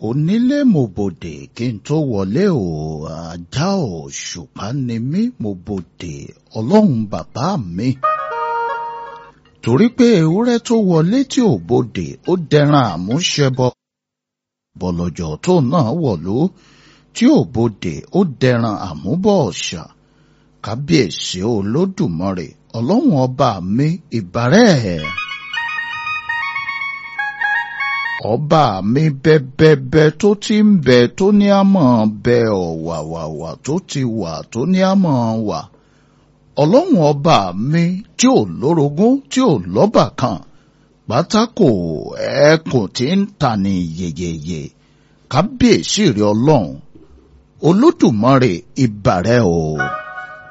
onílé mo bòdè kí n tó wọlé o ajá ò ṣùpá ni mí mo bòdè ọlọ́run bàbá mi. torí pé ewúrẹ́ tó wọlé tí ò bòdè ó dẹran àmúṣẹbọ bọ̀lọ̀jọ̀ tó náà wọ̀lú tí ò bòdè ó dẹran àmúbọ̀ ọ̀ṣà kábíyèsí olódùmarè ọlọ́run ọba mi ìbárẹ̀ ẹ̀ ọba mi bẹ́bẹ́bẹ́ tó ti ń bẹ tó ní àmọ́ bẹ ọ̀wàwàwà tó ti wà tó ní àmọ́ wà ọlọ́run ọba mi tí ò lórogún tí ò lọ́bà kan pátákó ẹkùn tí ń tà ní yeyeye kábíyèsí rẹ ọlọ́run olódùmarè ìbàrẹ̀ o.